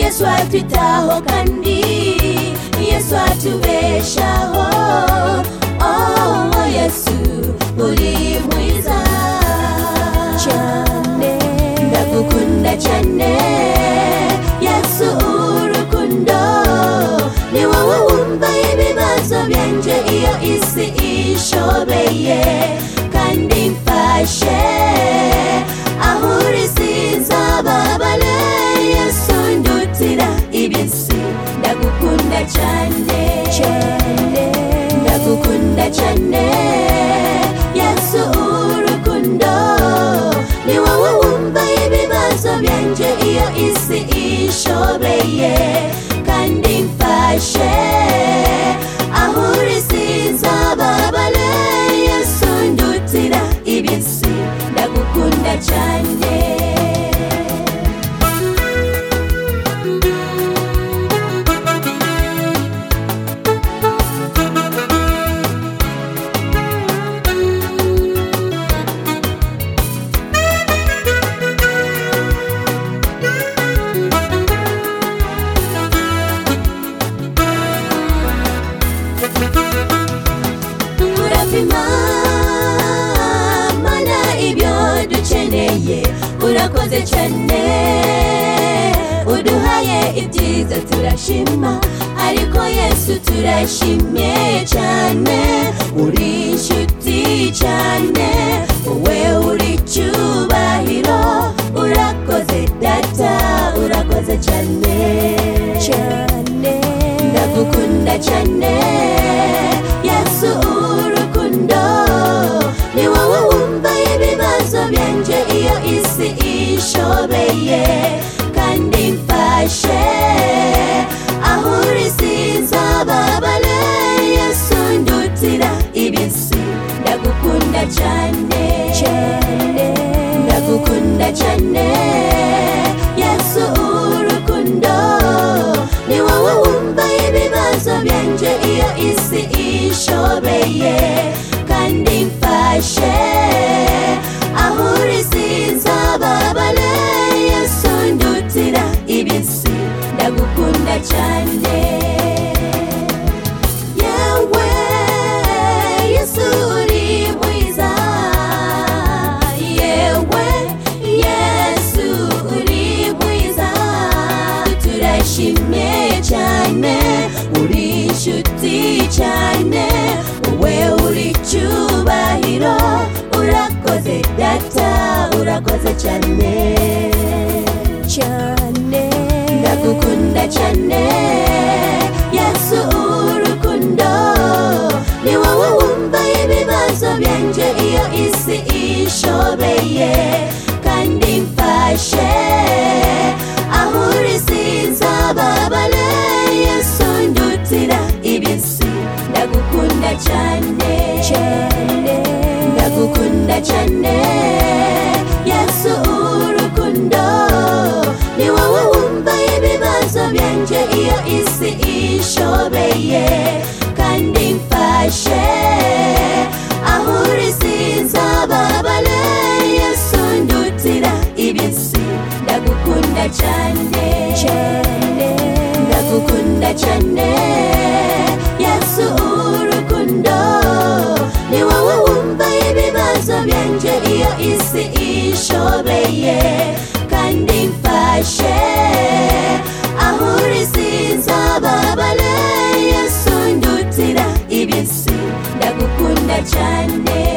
yesu atwitaho kandi yesu atubeshaho oh yesu uri mwiza cyane ndagukunda cyane yesu urukundo ni wowe wumva ibibazo byanjye iyo isi ishobeye kandi mfashe aho uri sinzababare yesu ndutira ibisi ndagukunda cyane ndagukunda cyane yesu urukundo ni wowe wumva ibibazo byanjye iyo isi ishobeye kandi mfashe aho uri sinzababare yesu ndutira ibisi ndagukunda cyane urapima mana ibyo dukeneye urakoze cyane uduhaye ibyiza turashima ariko yesu turashimye cyane uri inshuti cyane wowe uri icyubahiro urakoze data urakoze cyane cyane ndagukunda cyane yesu urukundo ni wowe wumva ibibazo byanjye iyo isi ishobeye kandi mfashe aho uri sinzababare yesu ndutira ibisi ndagukunda cyane ndagukunda cyane yesu urukundo ni wowe wumva ibibazo byanjye iyo isi ishobeye kandi mfashe aho uri sinzababare yesu ndutira ibisi ndagukunda cyane yewe yesu uri mwiza yewe yesu uri mwiza turashimye cyane uri inshuti cyane wowe uri icyubahiro urakoze data urakoze cyane cyane ndagukunda cyane yesu urukundo ni wowe wumva ibibazo byanjye iyo isi ishobeye kandi mfashe aho uri sinzababare yesu ndutira ibisi ndagukunda cyane ndagukunda cyane yesu urukundo ni wowe wumva ibibazo byanjye iyo isi ishobeye kandi mfashe aho uri sinzababare yesu ndutira ibisi ndagukunda cyane ndagukunda cyane yesu urukundo ni wowe wumva ibibazo byanjye iyo isi ishobeye kandi mfashe aho uri sinzababare yesu ndutira ibisi ndagukunda cyane